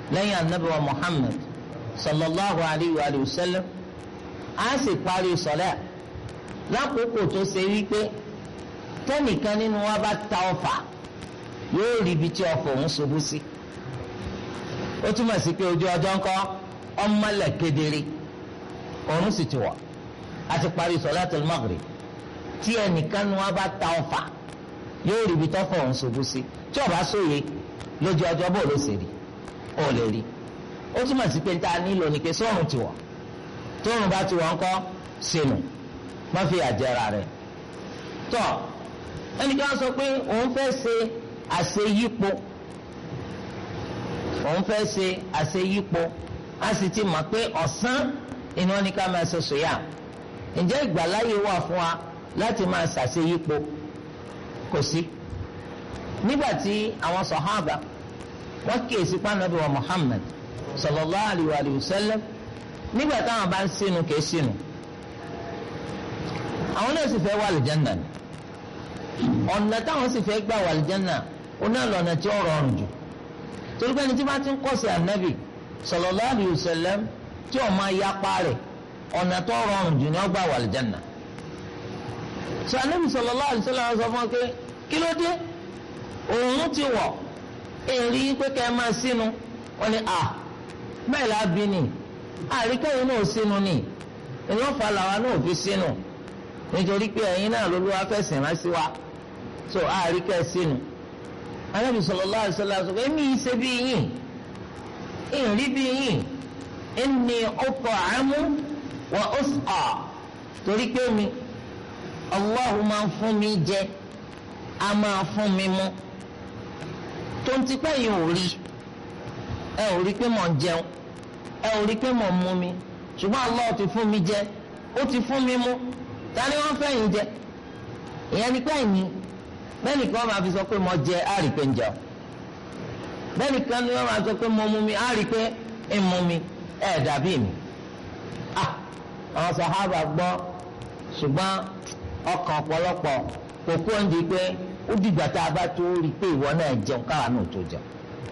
lẹ́yìn anabi wa muhammad sallallahu alayhi wa sallam a sì parí sọlá lákòókò tó ṣe wípé tẹnìkan nínú wa bá ta ọfà yóò rí ibi tí ọfà òun ṣubú sí ó túmọ̀ sí pé ojú ọjọ́ ńkọ́ ọmọlẹ̀ kedere òun sì ti wọ̀ a ti parí sọlátul maghrib tí ẹnìkan nínú wa bá ta ọfà yóò rí ibi tọ́fà òun ṣubú sí tí ó bá sóye lójú ọjọ́ bó ló ṣe rí ó lè rí ó túmọ̀ sí pé tá a nílò ní pé sọ́run ti wọ̀ tóorùn bá ti wọ̀ ńkọ́ sínú má fi àjẹrà rẹ̀ tọ́ ẹnìkan sọ pé òun fẹ́ ṣe àṣeyípo òun fẹ́ ṣe àṣeyípo a sì ti mọ̀ pé ọ̀sán iná ní ká máa ṣe sòyà ǹjẹ́ ìgbàláyè wà fún wa láti máa ṣàṣeyípo kò sí nígbà tí àwọn sọ̀hábà wọ́n kíyèsí pànàbí wa Muhammad sallallahu alayhi wa sallam nígbà táwọn bá ń sínú kìí sínú àwọn náà sì fẹ́ wà lìjánà ni ọ̀nà táwọn sì fẹ́ gbà wà lìjánà ó náà lọ́nà tí ó rọrùn jù torí pé ẹni tí wọ́n ti ń kọ́sí ànábì sallallahu alayhi wa sallam tí ó máa yapa rẹ̀ ọ̀nà tó rọrùn jù ni ó gbà wà lìjánà sọ ànábì sallallahu alayhi wa sallam sọ fún wa pé kí ló dé òun ti wọ̀ èrí pé kẹ́ ẹ máa sínú wọ́n ní à bẹ́ẹ̀ la bí ni àríkẹ́yìn náà sínú ni ìlọ́fà làwa náà fi sínú nítorí pé ẹ̀yin náà ló ló wá fẹ̀sìn rán sí wa so àríkẹ́ sínú Ànábì sallallahu alaihi wasallam sọ pé èmi yìí ṣe bí yín ìrìn bí yín inni ut'amu wa usqa torí pé mi Allahu máa ń fún mi jẹ a máa fún mi mú tó ń tipẹ́ yìí ò rí ẹ ò rí pé mò ń jẹun ẹ ò rí pé mò ń mú mi ṣùgbọ́n Allah ti fún mi jẹ ó ti fún mi mú ta ni wọ́n fẹ́ yín jẹ ìyẹn ni pé ẹ̀yin bẹ́ẹ̀ nìkan máa fi sọ pé mo jẹ á rí pé ń jẹun bẹ́ẹ̀ nìkan ni wọ́n máa sọ pé mo mú mi á rí pé ń mú mi ẹ̀ dàbí mi ah àwọn sàhábà gbọ́ ṣùgbọ́n ọkàn ọ̀pọ̀lọpọ̀ kò kú ọ́n di pé ó dìgbà tá a bá tó rí i pé ìwọ náà jẹun káwa náà tó jẹun.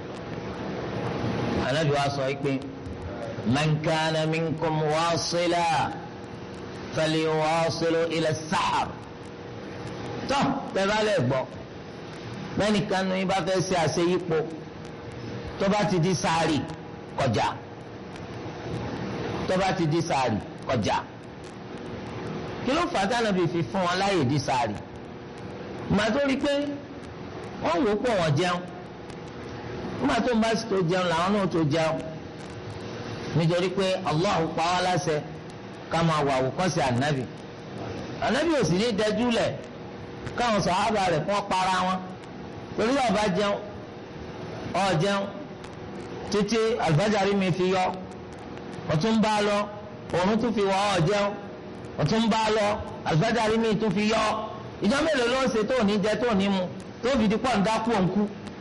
Ànábì wa sọ pé man kana minkum wasila falyuwasilu ila sahar. tó bẹ́ẹ̀ bá lè gbọ́ bẹ́ẹ̀ni kanu yín bá fẹ́ ṣe àṣeyípo tó bá ti di sáàrì kọjá tó bá ti di sáàrì kọjá kí ló fà á tí Ànábì fi fún wọn láyè di sáàrì ìgbà tó rí i pé wọ́n wò ó pọ̀ wọ́n jẹun nígbà tó ń bá sì tó jẹun làwọn náà tó jẹun nítorí pé Allah pa wá láṣẹ ká máa wà àwòkọ́ṣe ànábì ànábì ò sì ní dẹjú lẹ̀ káwọn sàhábà rẹ̀ kọ́ para wọn torí ọba jẹun ọ jẹun títí àlùfáàjárí mi fi yọ ọtún bá lọ òun tún fi wọ ọ jẹun ọtún bá lọ àlùfáàjárí mi tún fi yọ ìjọ mélòó ló ń ṣe tó ní jẹ tó ní mu tó fi di pọ̀ ń dákú òǹkú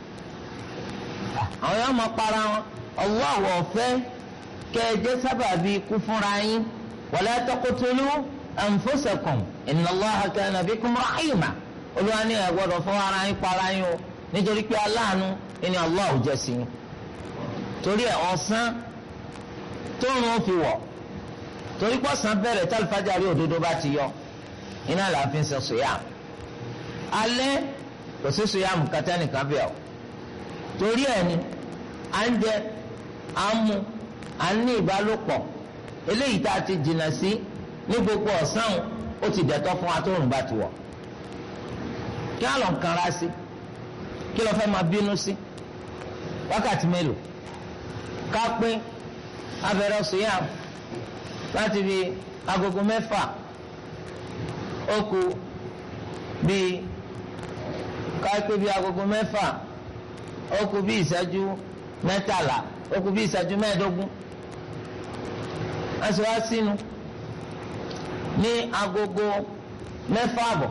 àwọn yóò máa para wọn ọwọ́ àwọ̀ ọ̀fẹ́ kẹjẹ sábàbí ikú fúnra yín wala taqtulu anfusakum inna Allaha kana bikum rahima olúwa ní ẹ gbọ́dọ̀ fún ara yín para yín o nítorí pé aláàánú ni Allah ò jẹ́ sí yín torí ẹ ọ̀sán tóun ó fi wọ̀ torí pọ̀sán bẹ̀rẹ̀ tálífàjárí òdodo bá ti yọ iná là á fi ń sọ sùyàm alẹ́ kò sí sùyàm kàtá nìkan bẹ́ẹ̀ o torí ẹ̀ ni à ń jẹ à ń mu à ń ní ìbálòpọ̀ eléyìí tá a ti jìnnà sí ní gbogbo ọ̀sán ó ti dẹ̀tọ́ fún wa tó rùn bá ti wọ̀ kí á lọ ń kanra sí kí lọ fẹ́ máa bínú sí wákàtí mélòó ká pín abẹ́rẹ́ sùyàm láti fi agogo mẹ́fà ó kù bíi káyipé bíi agogo mẹ́fà ó kù bíi ìṣẹ́jú mẹ́tàlá ó kù bíi ìṣẹ́jú mẹ́ẹ̀ẹ́dógún wọ́n sì wá sínú ní agogo mẹ́fà àbọ̀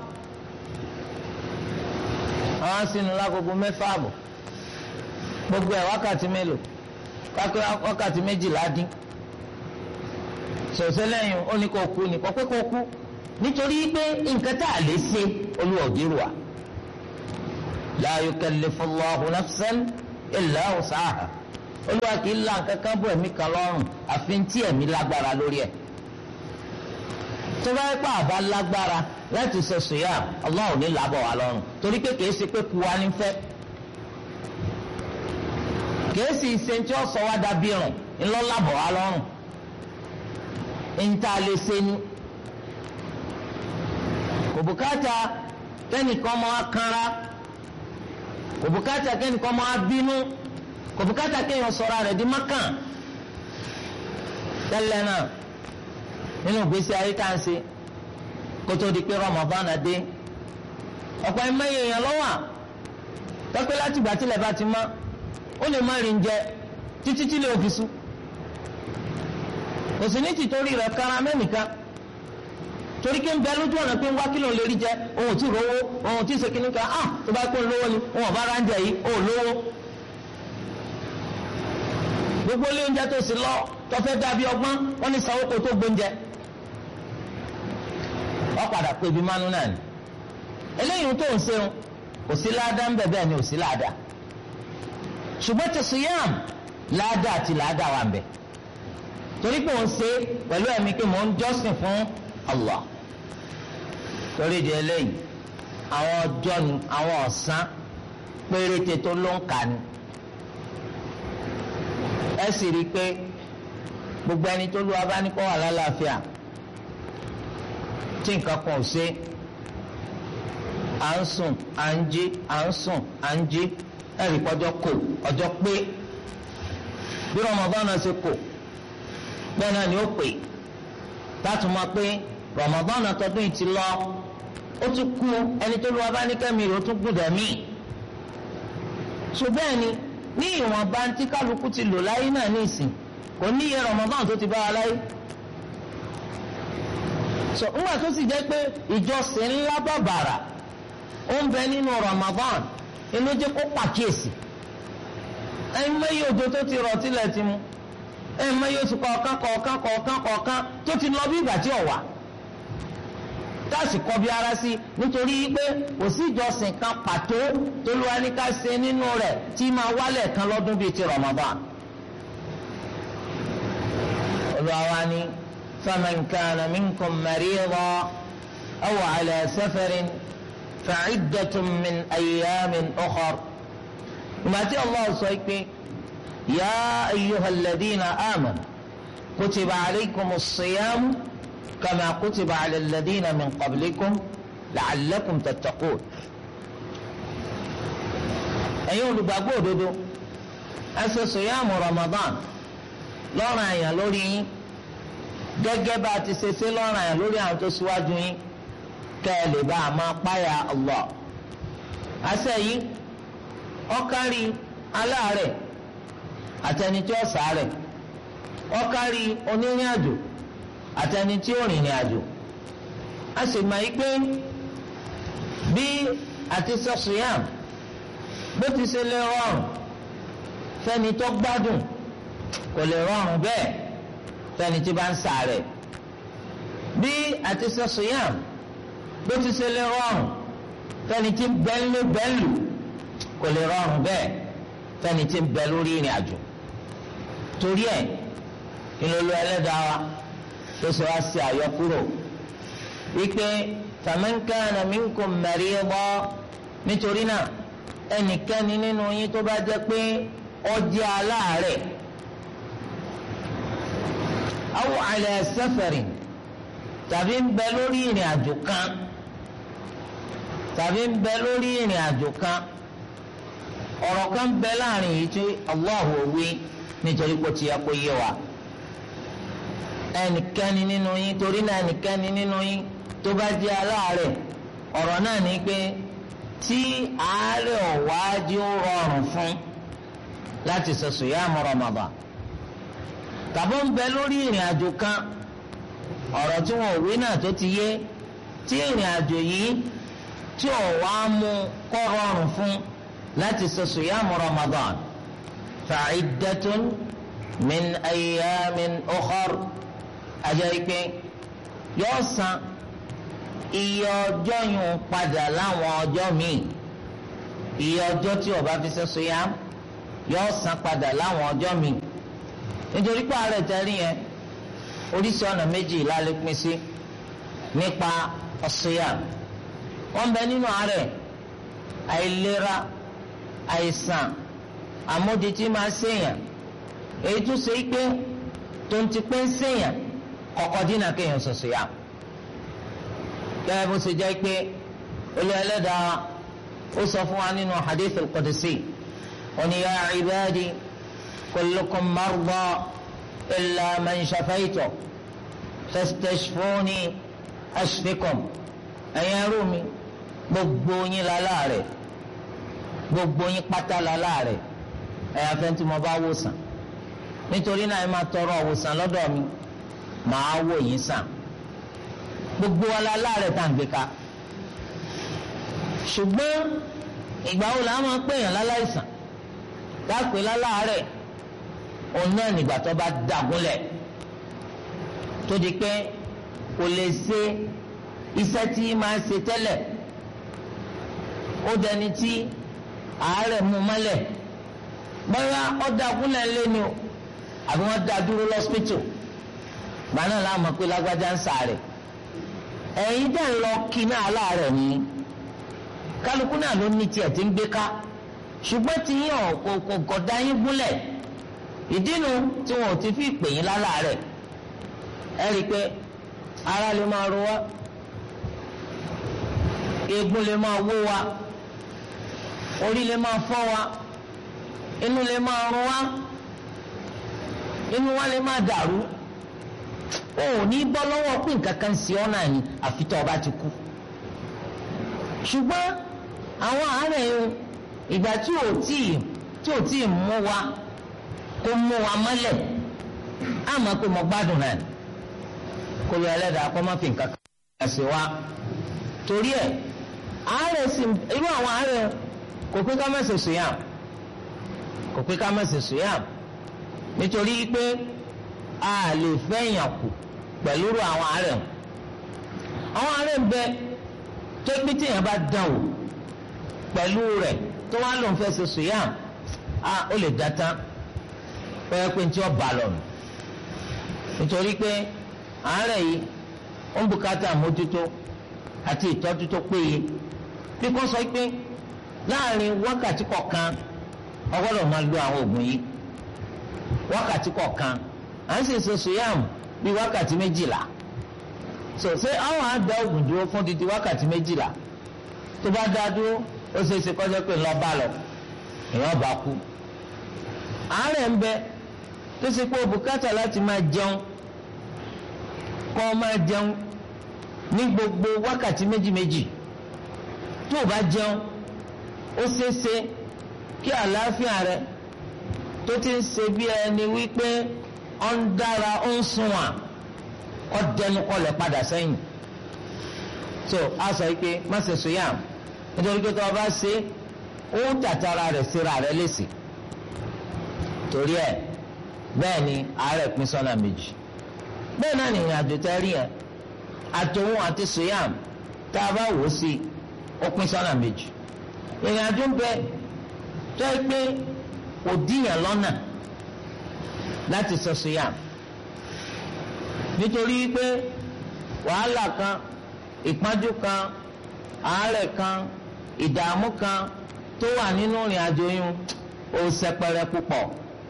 àwọn sínú lágogo mẹ́fà àbọ̀ gbogbo ẹ̀ wákàtí mélòó kápẹ́ wákàtí méjìlá dín sọ̀sẹ́ lẹ́yìn ó ní kó kú ní kọ́pẹ́ kó kú nítorí pé nǹkan tá a lè ṣe olúwa ògiri wa la yukallifu Allahu nafsan illa wus'aha olúwa kì í la nǹkan kan bọ̀ ẹ̀mí kan lọ́rùn àfi tí ẹ̀mí lágbára lórí ẹ̀ tó bá yẹ pé àbá lágbára láti ṣe sùyà Allah ò ní làbọ̀ wá lọ́rùn torí pé kìí ṣe pé ku wa ní fẹ́ kìí sì ṣe tí ó sọ wá dàbí rùn ńlọ làbọ̀ wá lọ́rùn níta lè ṣe ni kò bùkátà kẹ́nìkan máa kanra kò bùkátà kẹ́nìkan máa bínú kò bùkátà kéèyàn sọ̀rọ̀ rẹ̀ di mákàn tẹ́lẹ̀ náà nínú ìgbésí ayé tá à ń ṣe kótó di pé Ramadan dé ọ̀pọ̀ ẹ̀mẹ́yẹ èèyàn lọ́wọ́ tọ́pẹ́ láti ìgbà tílẹ̀ bá ti mọ́ ó lè má rìn jẹ títí tí lè fi sùn kò sí ní tìtorí rẹ̀ kára mẹ́nìkan torí kí n bẹ lójú ọ̀nà pé ń wá kílò lè rí jẹ ohun tí rówó ohun tí ìsèkínní kan ah tó bá pé ń lówó ni ohun ọ̀bá ara ń jẹ yìí ó lówó gbogbo ilé oúnjẹ tó sì lọ tó fẹ́ dàbí ọgbọ́n wọ́n ní sanwó kó tó gbóúnjẹ wọ́n padà pé ibi mánú náà ni eléyìí tó ń ṣeun kò sí ládàá ń bẹ̀ bẹ́ẹ̀ ni ò sí ládàá ṣùgbọ́n ti siyam ládàá àti ládàá wà ń bẹ̀ torí pé òun ṣe pẹ̀lú ẹ̀mí pé mò ń jọ́sìn fún Allah torí di eléyìí àwọn ọjọ́ ni àwọn ọ̀sán péréte tó ló ń kà ní ẹ sì rí i pé gbogbo ẹni tó lu abánikọ́ wà lálàáfíà tí nǹkan kan ò ṣe à ń sùn à ń jí à ń sùn à ń jí ẹ̀rí kọjọ́ kò ọjọ́ pé bí Ramadan náà ṣe kò bẹ́ẹ̀ náà ni ó pè láti mọ̀ pé Ramadan náà tọdún yìí ti lọ ó tún kú ẹni tó lu abánikẹ́mi rẹ̀ ó tún gbọ́dọ̀ míì ṣùgbọ́n ẹni ní ìwọ̀nba tí kálukú ti lò láyé náà ní ìsìn kò ní iye Ramadan tó ti bá wa láyé so ńgbà tó sì jẹ́ pé ìjọsìn ńlá bàbàrà ó ń bẹ nínú Ramadan inú jẹ́ kó pàkíyèsí ẹ̀yin mẹ́yìí òjò tó ti rọ̀ tilẹ̀ ti mu ẹ̀yin mẹ́yìí oṣù kọ̀ọ̀kan kọ̀ọ̀kan kọ̀ọ̀kan kọ̀ọ̀kan tó ti lọ bí ìgbà tí ò wà táàsì kọ́ bí ara sí nítorí pé kò sí ìjọsìn kan pàtó tó ló wá ní ká ṣe nínú rẹ̀ tí máa wálẹ̀ kan lọ́dún bíi ti Ramadan. olùwàwá ni faman kana minkum maridan aw ala safarin fa'iddatun min ayyamin ukhar. ìmọ̀tí Allah sọ pé ya ayyuhal ladina amanu kutiba alaykumus siyamu. كما كتب على الذين من قبلكم لعلكم تتقون ẹ̀yin olùgbàgbọ́ òdodo ẹ ṣe sùyàmù Ramadan lọ́rùn àyàn lórí yín gẹ́gẹ́ bá a ti ṣe ṣe lọ́rùn àyàn lórí àwọn tó ṣíwájú yín kẹ́ ẹ lè bá a máa páyà Allah. àṣẹ yìí ó kárí aláàárẹ̀ àtẹni tí ó ṣàárẹ̀ ó kárí onírìn àjò àtẹni tí ó rìnrìn àjò a sì máa yí pé bí àti sọ́sùyàm bó ti ṣe lè rọrùn fẹ́ni tó gbádùn kò lè rọrùn bẹ́ẹ̀ fẹ́ni tí bá ń ṣàárẹ̀ bí àti sọ́sùyàm bó ti ṣe lè rọrùn fẹ́ni tí bẹ́ńlú bẹ́ńlù kò lè rọrùn bẹ́ẹ̀ fẹ́ni tí ń bẹ lórí ìrìn àjò torí ẹ̀ ìlòlò ẹlẹ́dàá wa tó sọ wá sí àyọkúrò wípé faman kana minkum mariida nítorí náà ẹnikẹ́ni nínú yín tó bá jẹ́ pé ó jẹ́ aláàárẹ̀ aw ala safarin tàbí ń bẹ lórí ìrìn àjò kan tàbí ń bẹ lórí ìrìn àjò kan ọ̀rọ̀ kan bẹ láàrin yìí tí Allahu wí nítorí pé ó ti yẹ kó yé wa ẹnikẹ́ni nínú yín torí náà ẹnikẹ́ni nínú yín tó bá jẹ́ aláàárẹ̀ ọ̀rọ̀ náà ní pé tí àárẹ̀ ọ̀wájú rọrùn fún láti ṣe sùyàmù Ramadan tàbí ń bẹ lórí ìrìn àjò kan ọ̀rọ̀ tí wọn ò wí náà tó ti yé tí ìrìn àjò yìí tí ò wá mú kó rọrùn fún láti ṣe sùyàmù Ramadan fa'iddatun min ayyamin ukhar ajá ikpe yóò san iye ọjọ́ yìí padà láwọn ọjọ́ míì iye ọjọ́ tí ó bá fi ṣe siyam yóò san padà láwọn ọjọ́ mi nítorí pé àárẹ̀ tẹ́rí yẹn oríṣi ọ̀nà méjì lálẹ́ pín sí nípa ọ̀ṣùyà wọ́n bẹ nínú àárẹ̀ àìlera àìsàn àmójútì máa ṣèyàn èyí tó ṣe pé tó ń ti pé ń ṣèyàn kọ̀kọ́ dínà kéèyàn ṣọ̀ṣùyà gẹ́gẹ́ bó ṣe jẹ́ pé olú ẹlẹ́dàá ó sọ fún wa nínú hadith al-qudsi ó ní ya ibadi kullukum marda illa man shafaytu fastashfuni ashfikum ẹ̀yin ẹrú mi gbogbo yín láláàrẹ̀ gbogbo yín pátá láláàrẹ̀ ẹ̀yà fẹ́ tí mo bá wò sàn nítorí náà ẹ máa tọrọ òwòsàn lọ́dọ̀ mi màá wò yín sàn gbogbo wa láláàrẹ̀ tá à ń gbé ká ṣùgbọ́n ìgbà wo la máa ń pèèyàn láláìsàn dápè láláàrẹ̀ òun náà nígbà tó bá dàgúnlẹ̀ tó di pé kò lè ṣe iṣẹ́ tí máa ṣe tẹ́lẹ̀ ó dẹni tí àárẹ̀ mú mọ́lẹ̀ bóyá ó dàgúnlẹ̀ lé ni o àbí wọ́n dá dúró lọ́sítò gbaná la mọ̀ pé lágbájá ń sàárẹ̀ ẹ̀yin dẹ̀ ń lọ kí náà láàárẹ̀ ni kálukú náà ló ní tiẹ̀ tí ń gbé ká ṣùgbọ́n tí yín ọ̀ kò kò kò dá yín gúnlẹ̀ ìdínú tí wọn ò ti fi pè yín láláàárẹ̀ ẹ rí i pé ara lè máa ro wá eegun lè máa wó wa orí lè máa fọ́ wa inú lè máa rún wa inú wa lè máa dàrú o ò ní bọ́ lọ́wọ́ pé nǹkan kan sí ọ́ náà ni àfi tó o bá ti kú ṣùgbọ́n àwọn àárẹ̀ yìí ìgbà tí ò tí ì tí ò tí ì mú wa kó mú wa mọ́lẹ̀ á mọ̀ pé mo gbádùn náà ni kó lọ ẹlẹ́dàá kó má fi nǹkan kan sí wa torí ẹ̀ àárẹ̀ sì irú àwọn àárẹ̀ kò pé ká má ṣe sùyàm kò pé ká má ṣe sùyàm nítorí pé a lè fẹ́yàn kù pẹ̀lú irú àwọn àárẹ̀ àwọn àárẹ̀ ń bẹ tó pé téèyàn bá dán o pẹ̀lú rẹ̀ tó wá lòun fẹ́ ṣe sùyàm a ó lè dá tán pẹ́ẹ́ pé tí ó bá lọ nù nítorí pé àárẹ̀ yìí ó ń bùkátà mójútó àti ìtọ́jú tó péye bí kò sọ pé láàrin wákàtí kọ̀ọ̀kan o gbọ́dọ̀ máa lo àwọn oògùn yìí wákàtí kọ̀ọ̀kan à ń sì ṣe sùyàm bí wákàtí méjìlá so ṣé àwọn àdá oògùn dúró fún títí wákàtí méjìlá tó bá dá dúró ó ṣe é ṣe kọjá pé ńlọ bá lọ èèyàn bá kú àárẹ̀ ń bẹ tó ṣe pé bùkátà láti máa jẹun kọ́ máa jẹun ní gbogbo wákàtí méjì méjì tó o bá jẹun ó ṣeéṣe kí àlàáfíà rẹ tó ti ń ṣe bí ẹni wípé ọ ń dára ó ń sunwọ̀n ọ dẹnu kọlẹ̀ padà sẹ́yìn so a sọ pé má ṣe sùyàm nítorí pé tó o bá ṣe ó tàtàrà rẹ̀ síra rẹ̀ lèsì torí ẹ̀ bẹ́ẹ̀ ni àárẹ̀ pín sọ́nà méjì bẹ́ẹ̀ náà nìyẹn àjò tẹ́ rí yẹn àtòun àti suyam tá a bá wò ó sí ó pín sọ́nà méjì ìrìn àjò ń bẹ tó ẹ pé kò díyàn lọ́nà láti sọ suyam nítorí pé wàhálà kan ìpọ́njú kan àárẹ̀ kan ìdààmú kan tó wà nínú ìrìn àjò yún ó ṣẹpẹrẹ púpọ̀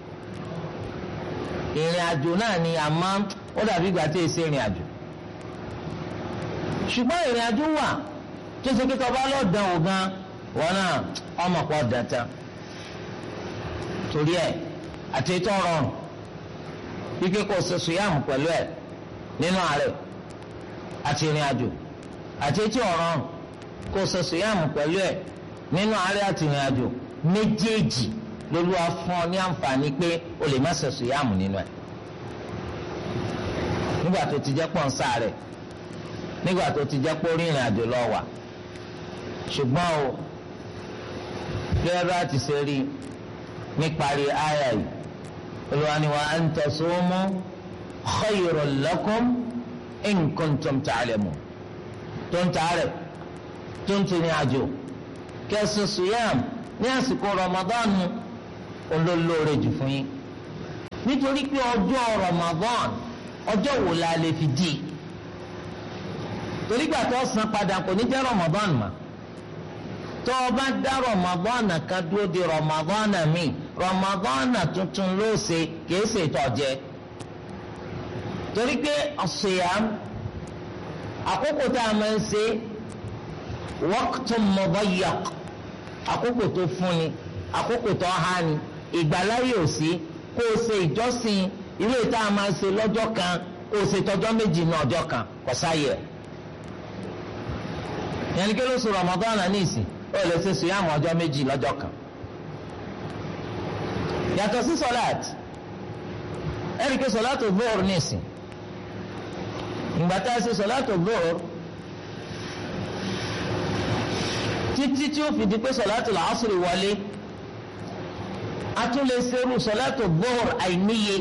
ìrìn àjò náà ni àmọ́ ó dàbí ìgbà tí èsì ìrìn àjò ṣùgbọ́n ìrìn àjò wà tó ṣe kí tọba lọ́ọ̀dàn ò gan wọn náà ọmọ pọ̀ dàtà torí ẹ̀ àti ètò ọ̀rọ̀rùn wípé kò ṣe sùyàmù pẹ̀lú ẹ̀ nínú àárẹ̀ àti ìrìn àjò àti ètò ọ̀rọ̀rùn kò ṣe sùyàmù pẹ̀lú ẹ̀ nínú àárẹ̀ àti ìrìn àjò méjèèjì lóluwà fún ọ ní àǹfààní pé o lè má ṣe sùyàmù nínú ẹ̀ nígbà tó ti jẹ́ pọ̀ ń sáré nígbà tó ti jẹ́ pé orí ìrìn àjò lọ wà ṣùgbọ́n o gẹ́gẹ́ bá ti ṣe rí níparí àyà yìí Olúwa ní wa an tasumu khayrun lakum in kuntum ta'lamun tó ń tààrẹ̀ tó ń tìrìn àjò kẹsàn sùyàm ní àsìkò Ramadan olólóore jù fún yín nítorí pé ọjọ́ Ramadan ọjọ́ wo la lè fi di torí gbà tó san padà kò ní jẹ́ Ramadan mọ́ tó o bá dá Ramadan kan dúró di Ramadan mi Ramadan tuntun ló ṣe kìí ṣe ìtọ́jẹ torí pé ọ̀sẹ̀yàm àkókò tá a máa ń ṣe waqtun mudayyaq àkókò tó fúnni àkókò tó há ni ìgbàláyè ò sí kó o ṣe ìjọsìn ilé tá a máa ṣe lọ́jọ́ kan kó o ṣe tọjọ́ méjì ní ọjọ́ kan kò sáyẹ̀ yẹn ni kí ló sọ Ramadan ní ìsìn ó lè ṣe sùyàmù ọjọ́ méjì lọ́jọ́ kan yàtọ̀ sí sọláàtì ẹ̀rí pé sọláàtì zuhur ní ìsìn ìgbà tá a ṣe sọláàtì zuhur títí tí ó fi di pé sọláàtì làásùrì wọlé a tún lè ṣerú sọláàtì zuhur àìníye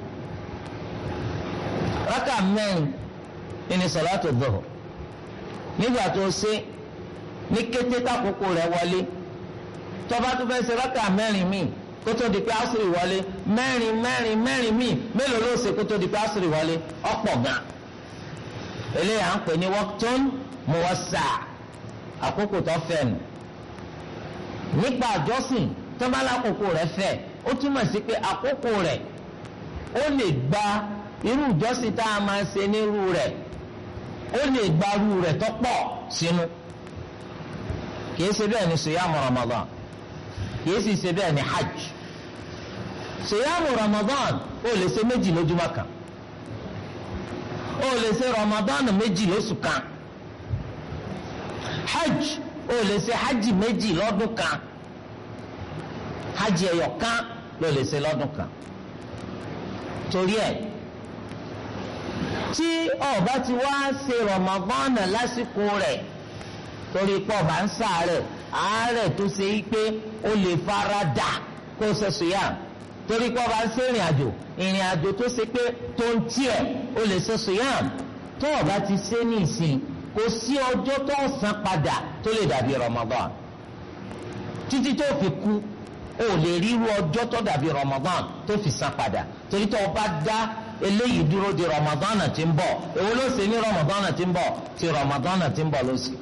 rákà mẹ́rin ní sọláàtì zuhur nígbà tó ṣe ní kété tákòókò rẹ̀ wọlé tọba tó fẹ́ ṣe rákà mẹ́rin míì kótó di pé asiri wọlé mẹ́rin mẹ́rin mẹ́rin míì mélòó ló ṣe kótó di pé asiri wọlé ọ̀pọ̀ gan eléyà ń pè ní waqtun muwassa àkókò tó fẹ́ nù nípa àjọsìn tọ́mọ́lá àkókò rẹ̀ fẹ́ ó túmọ̀ sí pé àkókò rẹ̀ ó lè gba irú ìjọsìn tá a máa ṣe nírú rẹ̀ ó lè gba irú rẹ̀ tó pọ̀ sínú kìí ṣe bẹ́ẹ̀ ni sèyàmù Ramadan kìí sì ṣe bẹ́ẹ̀ ni hajj sèyàmù Ramadan ó lè ṣe méjì lójúmọ́ kan ó lè ṣe Ramadan méjì lóṣù kan hajj ó lè ṣe hajj méjì lọ́dún kan hajj ẹyọ kan ló lè ṣe lọ́dún kan torí ẹ̀ tí ó bá ti wá ṣe Ramadan lásìkò rẹ̀ torí pọ̀ bá ń sàárẹ̀ àárẹ̀ tó ṣe yí pé ó lè fara dà kó ṣe sùyàm torí pọ̀ bá ń ṣe ìrìn àjò ìrìn àjò tó ṣe pé tó ń tiẹ̀ ó lè ṣe sùyàm tó o bá ti ṣe ní ìsìn kò sí ọjọ́ tó ń san padà tó lè dàbí Ramadan títí tó fi kú o lè ríru ọjọ́ tó dàbí Ramadan tó fi san padà torí tó o bá dá eléyìí dúró di Ramadan tí ń bọ̀ èwo ló ṣe ní Ramadan tí ń bọ̀ ti Ramadan tí ń bọ̀ ló ṣe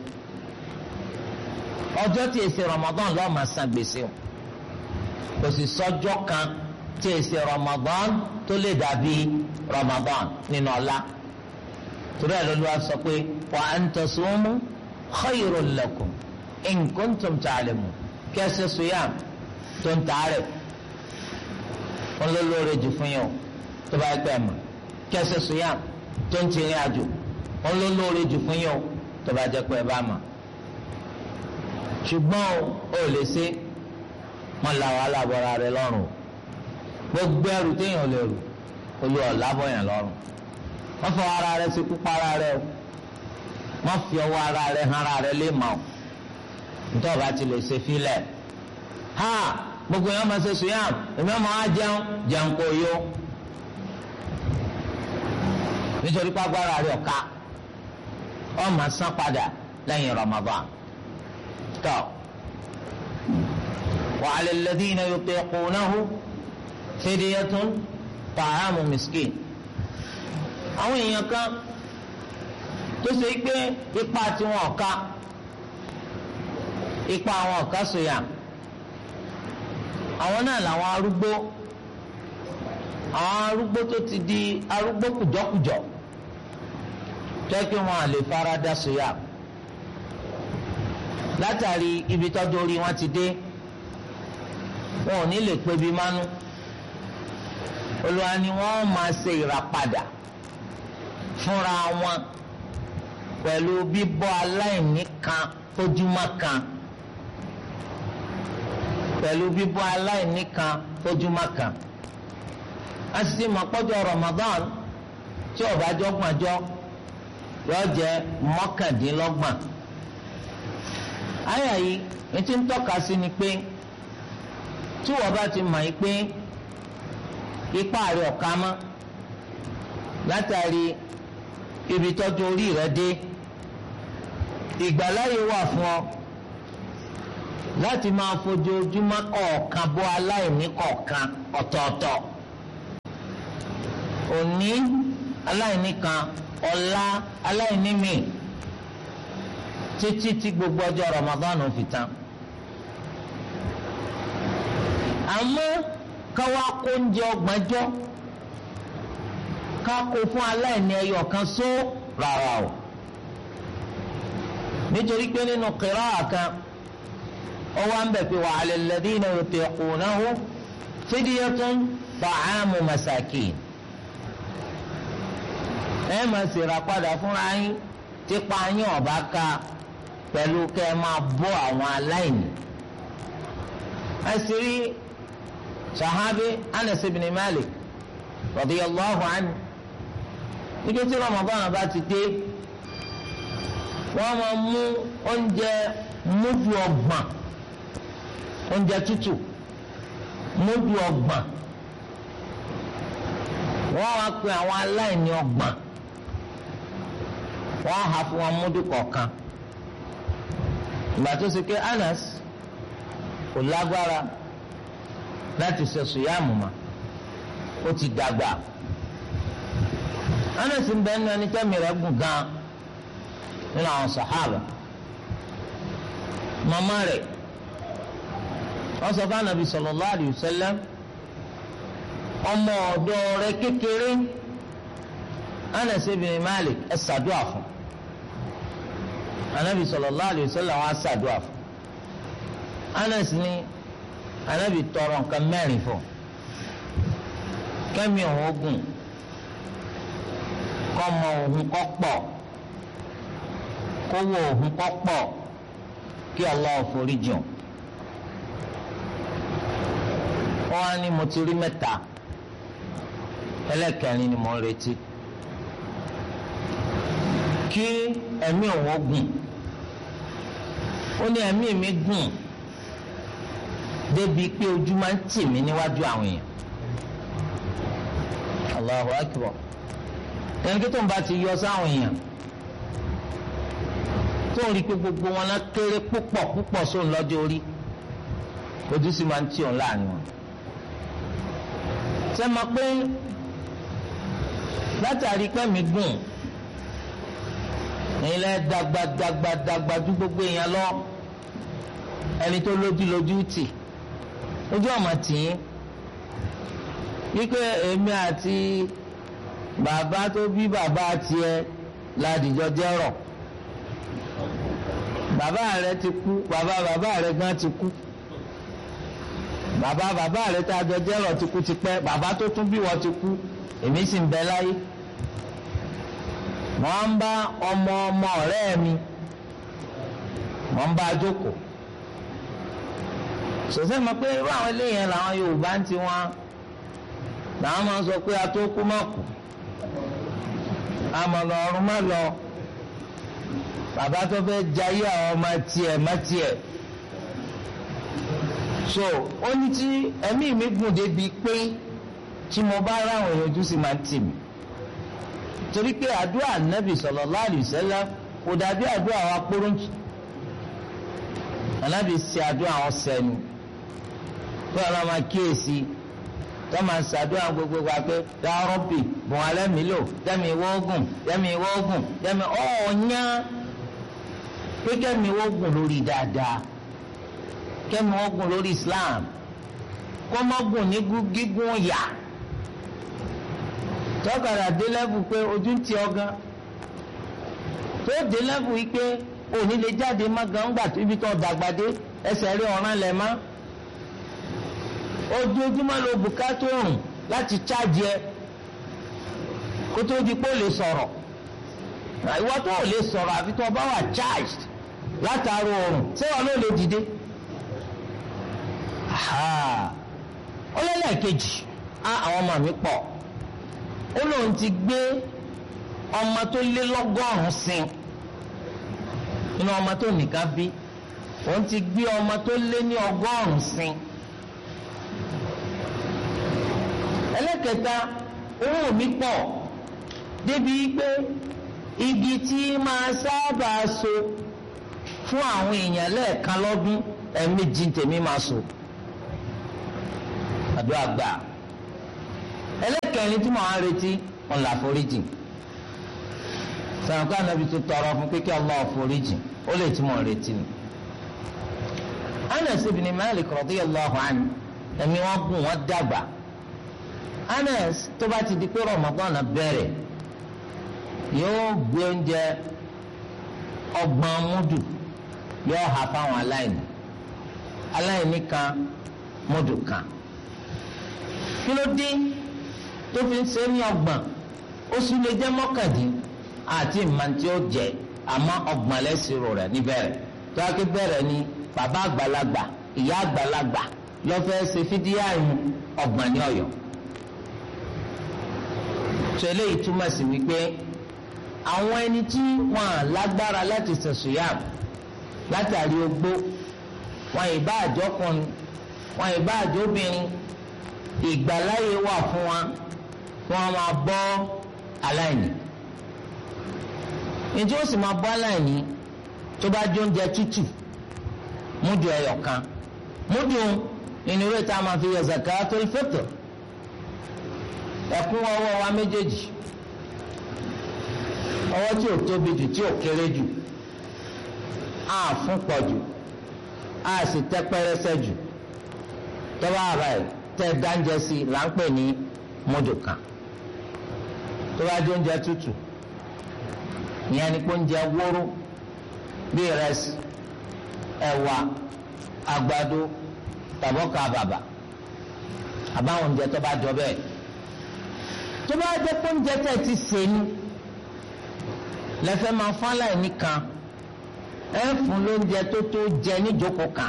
ọjọ́ tí èsì Ramadan lọ́ọ́ máa san gbèsè o kò sì sọ́jọ́ kan tí èsì Ramadan tó lè dàbí Ramadan nínú ọlá torí ẹ̀ lọ́lọ́wọ́ sọ pé wa an tasumu khayrun lakum in kuntum ta'lamun kẹsì suyam tó ń tààrẹ̀ wọn ló lóore jù fún yín o tó bá gbẹ mọ kẹsì suyam tó ń tìrín àjò wọn ló lóore jù fún yín o tó bá jẹ́ pé ẹ bá mọ̀ ṣùgbọ́n o ò lè ṣe wọn la wàhálà bọ́ra rẹ lọ́rùn o gbogbo ẹrù téèyàn lè rù olú ọ̀la bọ̀yàn lọ́rùn wọ́n fọ ara rẹ sí kúpa ara rẹ o wọ́n fi ọwọ́ ara rẹ hàn ara rẹ lé mọ́ o nítorí ọba ti lè ṣe fílẹ̀ ha gbogbo yẹn máa ṣe sùyàm èmi ọmọ wa jẹun jẹun kò yó nítorí pàgbára rẹ ọ̀ka ọmọ san padà lẹ́yìn Ramadan tọ́ wa 'ala alladhina yutiqunahu fidyatun ta'amu miskin àwọn èèyàn kan tó ṣe pé ipa tiwọn ọ̀ka ipa àwọn ọ̀ka sòyà àwọn náà làwọn arúgbó àwọn arúgbó tó ti di arúgbó kùjọkùjọ jẹ́ kí wọ́n á lè fara dá sòyà látàrí ibi tọ́jú orí wọn ti dé wọn ò ní lè pebi mánú olùwà ni wọ́n máa ṣe ìràpadà fúnra wọn pẹ̀lú bíbọ́ aláìní kan tójúmọ́ kan pẹ̀lú bíbọ́ aláìní kan tójúmọ́ kan a sì ti mọ̀ pọ́jọ́ Ramadan tí ó bá jọ́gbọ̀njọ́ yóò jẹ́ mọ́kàndínlọ́gbọ̀n àyà yìí ètí ń tọ́ka sí ni pé tí wọ́n bá ti mọ̀ yìí pé ipá rẹ̀ ọ̀ka mọ́ látàrí ibi tọ́jú orí rẹ̀ dé ìgbàláyè wà fún ọ láti máa fojoojúmọ́ kọ̀ọ̀kan bọ́ aláìní kọ̀ọ̀kan ọ̀tọ̀ọ̀tọ̀ òní aláìní kan ọ̀la aláìní mi títí tí gbogbo ọjọ́ Ramadan fi tán àmọ́ káwá kó oúnjẹ ọgbọ̀njọ́ ká kó fún aláìní ẹyọ kan só rárá o nítorí pé nínú qira'a kan ọwọ́ ń bẹ̀ pé wa 'ala alladhina yutiqunahu fidyatun ta'amu masakin ẹ máa ṣèrà padà fúnra yín tipa yín ọ̀bá ká pẹ̀lú kẹ́ ẹ máa bọ́ àwọn aláìní. àṣírí sahabi Anas ibn Malik radiyallahu anhu níbi tí Ramadan bá ti dé wọ́n máa mú oúnjẹ múdù ọgbọ̀n oúnjẹ tútù múdù ọgbọ̀n wọ́n wá pe àwọn aláìní ọgbọ̀n wọ́n hà fún wọn múdù kọ̀ọ̀kan ìgbà tó ṣe pé Anas kò lágbára láti ṣe sùyàmù mà ó ti dàgbà Anas ń bẹ nínú ẹni tẹ́mi rẹ̀ gùn gan nínú àwọn sàhábà màmá rẹ̀ wọ́n sọ fún Ànábì sallallahu alayhi wa sallam ọmọ ọ̀dọ̀ rẹ̀ kékeré Anas ibn Malik ẹ ṣàdúà fún Ànábì sallallahu alayhi wa sallam wọ́n á ṣàdúà fún Anas ní Ànábì tọrọ nǹkan mẹ́rin fún kẹ́mi òun ogun kọ́mọ òun kọ́ pọ̀ kówó òun kọ́ pọ̀ kí Allah forí jùn wọ́n á ní mo ti rí mẹ́ta ẹlẹ́kẹrin ni mo ń retí kí ẹ̀mí òun ó gùn ó ní ẹ̀mí mi gùn débi pé ojú máa ń tì mí níwájú àwọn èèyàn Allahu akbar ẹni kí tó ń bá ti yọ sáwọn èèyàn tó ń rí i pé gbogbo wọn náà kéré púpọ̀ púpọ̀ sóun lọ́jọ́ orí ojú sì máa ń tì òun láàrin wọn ṣe mọ̀ pé látàrí pé mi gùn ilẹ̀ dàgbà dàgbà dàgbà ju gbogbo èèyàn lọ ẹni tó lójú lójú tì ojú ọmọ tì í wípé èmi àti bàbá tó bí bàbá tiẹ̀ ládìjọ jẹ́rọ̀ bàbá rẹ ti kú bàbá bàbá rẹ gan ti kú bàbá bàbá rẹ tá a jọ jẹ́rọ̀ ti kú tipẹ́ bàbá tó tún bí wọ́n ti kú èmi sì ń bẹ láyé wọ́n ń bá ọmọ ọmọ ọ̀rẹ́ mi wọ́n ń bá a jókòó sòsẹ́ mọ̀ pé irú àwọn eléyẹn làwọn Yorùbá ń ti wọn làwọn máa ń sọ pé a tó kú má kú àmọ́ lọ ọ̀run má lọ bàbá tó fẹ́ jayé àwọn ọmọ tiẹ̀ má tiẹ̀ so ó ní tí ẹ̀mí mi gùn débi pé tí mo bá ráwọn èèyàn ojú sì máa ń tì mí torí pé àdúrà nẹ́bì sallallahu alaihi wasallam kò dàbí àdúrà wa kpóróǹtì ànábì ṣe àdúrà wọn sẹ́nu tó yàrá máa kíyèsí tó máa ṣàdúrà gbogbo wa pé ya Rabbi bùn alẹ́ mi lò jẹ́mi wọ́ọ̀gùn jẹ́mi wọ́ọ̀gùn jẹ́mi ọ̀ọ́nyá pé kẹ́mi wọ́ọ̀gùn lórí dáadáa kẹ́mi wọ́ọ̀gùn lórí Islam kọ́mọ́gùn ní gígùn yà tọ́kadà dé lẹ́bù pé ojú ń ti ọgán tó dé lẹ́bù yìí pé òní lè jáde má gan gbà tó ibi tó dàgbà dé ẹsẹ̀ rí ọ̀ràn lẹ̀ má ojoojúmọ́ ló bùkátà òrùn láti chájì ẹ kó tó di pé ó lè sọ̀rọ̀ ìwọ tó ò lè sọ̀rọ̀ àfi tó bá wà charged látàrí òrùn ṣé wọn ló lè dìde ó lẹ́lẹ́kejì á àwọn ọmọ mi pọ̀ ó lóun ti gbé ọmọ tó lé lọ́gọ́rùn-ún sin nínú ọmọ tó nìkan bí òun ti gbé ọmọ tó lé ní ọgọ́rùn-ún sin. ẹlẹ́kẹta owó mi pọ̀ débi pé igi tí máa sábà so fún àwọn èèyàn lẹ́ẹ̀kan lọ́dún ẹ̀ẹ̀mejì tèmi máa so àdúrà gbà ẹlẹ́kẹ̀rin tí mo á retí ọ̀là foríjì sọ̀rọ̀ ká nàbí tó tọrọ fún pé kí Allah foríjì ó lè tí mo retí ni. Anas ibn Malik radiyallahu anhu ẹ̀mí wọn gùn wọn dàgbà Anas tó bá ti di pé Ramadan bẹ̀rẹ̀ yóò gbé oúnjẹ ọgbọ̀n múdù yóò hà fáwọn aláìní aláìní kan múdù kan kí ló dé tó fi ń ṣe ní ọgbọ̀n ó sì lè jẹ́ mọ́kàndín àti ìmọ̀ntí ó jẹ àmọ́ ọgbọ̀n lẹ́sìrò rẹ̀ níbẹ̀rẹ̀ tó wá ké bẹ̀rẹ̀ ni bàbá àgbàlagbà ìyá àgbàlagbà lọ́fẹ́ ṣe fídíà ìhun ọgbọ̀n ní ọ̀yọ́ tó eléyìí túmọ̀ sí wípé àwọn ẹni tí wọn lágbára láti ṣẹ̀ṣùyàm látàrí ogbó wọn ìbá àjọkùnrin wọn ìbá àjọbìnrin ìgbàláyé wà fún wa wọn máa bọ́ aláìní ǹjẹ́ ó sì máa bọ́ aláìní tó bá jẹ oúnjẹ tútù múdù ẹyọ kan múdù ìnirò tá a máa fi yọ zakatul fitr ẹkún ọwọ́ wa méjèèjì ọwọ́ tí ò tóbi jù tí ò kéré jù á fún pọ̀ jù á sì tẹ́ pẹ́rẹ́sẹ́ jù tọ́wọ́ àrà ẹ̀ tẹ́ dáńjẹ sí là ń pè ní múdù kan tó bá jẹ oúnjẹ tútù ìyẹn ni pé oúnjẹ wóró bí ìrẹsì ẹ̀wà àgbàdo tàbọ́kà bàbà àbáwọn oúnjẹ tó bá jọ bẹ́ẹ̀ tó bá jẹ́ pé oúnjẹ tẹ̀ ti sè ní lẹ́fẹ̀ẹ́ máa fún aláìní kan ẹ fún lóúnjẹ tó tó jẹ níjókòó kan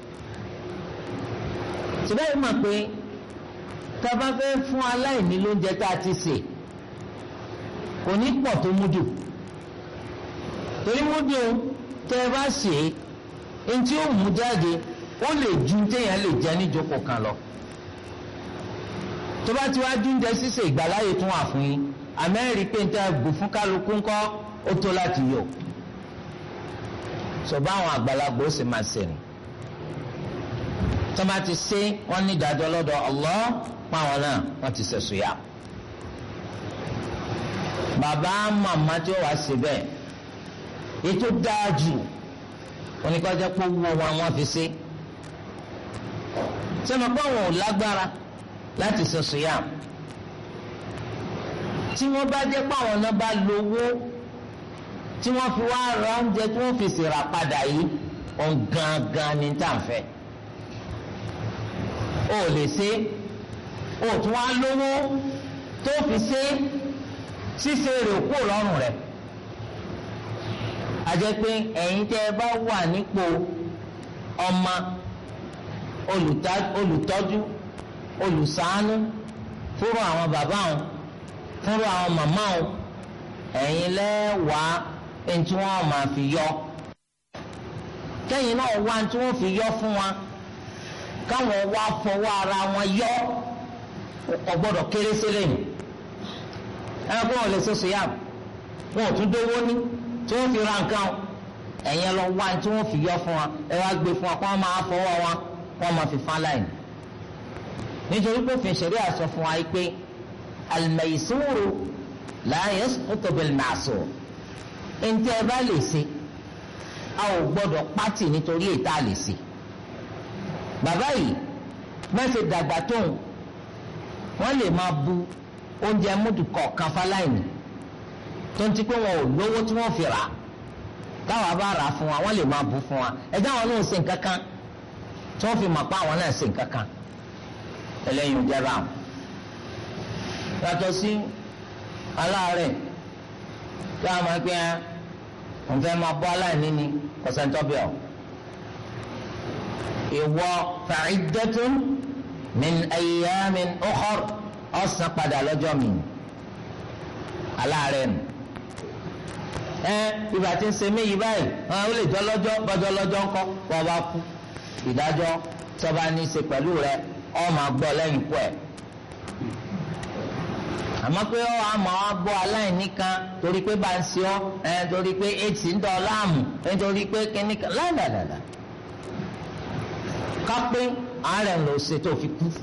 síbẹ̀ yìí mọ̀ pé tá a bá fẹ́ fún aláìní lóúnjẹ tá a ti sè kò ní pọ̀ tó múdù torí múdù tẹ́ ẹ bá sè é ntí ó mú jáde ó lè ju téèyàn lè jẹ níjókòó kan lọ tó bá ti wá dúnjẹ sísè ìgbàláyè tún wà fún yín àmẹ́rì pé níta bù fún kálukú ńkọ́ ó tó láti yọ sọ̀bá àwọn àgbàlagbà ó sì máa sẹ̀rìn tó bá ti ṣe wọ́n ní ìdájọ́ lọ́dọ̀ Allah páwọn náà wọ́n ti sẹ̀sùn yá bàbá màmá tí ó wàá ṣe bẹ́ẹ̀ ètò dáa jù oníkọ́jẹ́ pé owó wọn wọ́n fi ṣe sẹ́mi pé àwọn ò lágbára láti sẹ̀sùn yá tí wọ́n bá jẹ́ pé àwọn náà bá lówó tí wọ́n fi wá ra oúnjẹ tí wọ́n fi ṣèrà padà yìí òun gangan ni tá à ń fẹ́ o ò lè ṣe o tún wá lówó tó fi ṣe ṣíṣe rẹ̀ kú lọ́rùn rẹ̀ a jẹ́ pé ẹ̀yin tẹ́ ẹ bá wà nípò ọmọ olùtọ́jú olùṣàánú fúnra àwọn bàbá wọn fúnra àwọn màmá wọn ẹ̀yin lẹ́wàá ẹni tí wọ́n máa fi yọ kẹ́yìn náà wá tí wọ́n fi yọ fún wa káwọn wá fọwọ́ ara wọn yọ ọgbọ́dọ̀ kéré sílẹ̀ yìí ẹ̀rọ kó wọn lè ṣoṣo yá wọn ò tún dówó ní tí wọ́n fi ra nǹkan ẹ̀yin lọ wá tí wọ́n fi yọ fún wa ẹ wá gbé fún wa kó wọ́n máa fọwọ́ wọn wọ́n máa fi fán láì nítorí pé òfin ṣẹ̀rí àsọ fún wa yìí pé al-maysuru la yasqutu bil-ma'sur ntẹ ẹ bá lè ṣe a ò gbọ́dọ̀ pátì nítorí ètò àlè ṣe bàbá yìí mẹsẹ dàgbà tóun wọn lè máa bu oúnjẹ múdù kọ̀ọ̀kan fáláìní tó ń ti pé wọn ò lówó tí wọn fi rà táwa bá rà fún wa wọn lè máa bu fún wa ẹjẹ àwọn náà ṣe nǹkan kan tí wọn fi mọ̀ pé àwọn náà ṣe nǹkan kan ẹlẹ́yin ìjẹba àwọn yàtọ̀ sí aláàárẹ̀ tí a máa gbé ẹ wọn fẹ́ máa bọ́ aláìní ni kọ̀sẹ̀ntọ́bẹ̀ ọ̀ ìwọ fa'iddatun min ayyamin ukhar ọ̀sán padà lọ́jọ́ mi aláàárẹ̀ nù ẹ ibà tí ń ṣe mí yìí báyìí ó lè jọ lọ́jọ́ bọ́jọ́ lọ́jọ́ ńkọ́ wọ́n bá kú ìdájọ́ tọ́ba ní í ṣe pẹ̀lú rẹ ọ́ máa gbọ́ lẹ́yìn kú ẹ̀ àmọ́ pé ọ́ àmọ́ wa bọ́ aláìní kan torí pé bá ń ṣe ọ́ ẹ̀ torí pé etí ń dọ̀ láàmú nítorí pé kíní kan ládàdàdà kápẹ́ àárẹ̀ ńlọ ṣe tó fi kú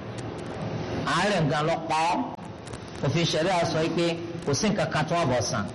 àárẹ̀ nǹkan lọ pa ọ́ òfin ṣẹ̀ríà sọ pé kò sí nǹkan kan tó wà bọ̀ sàn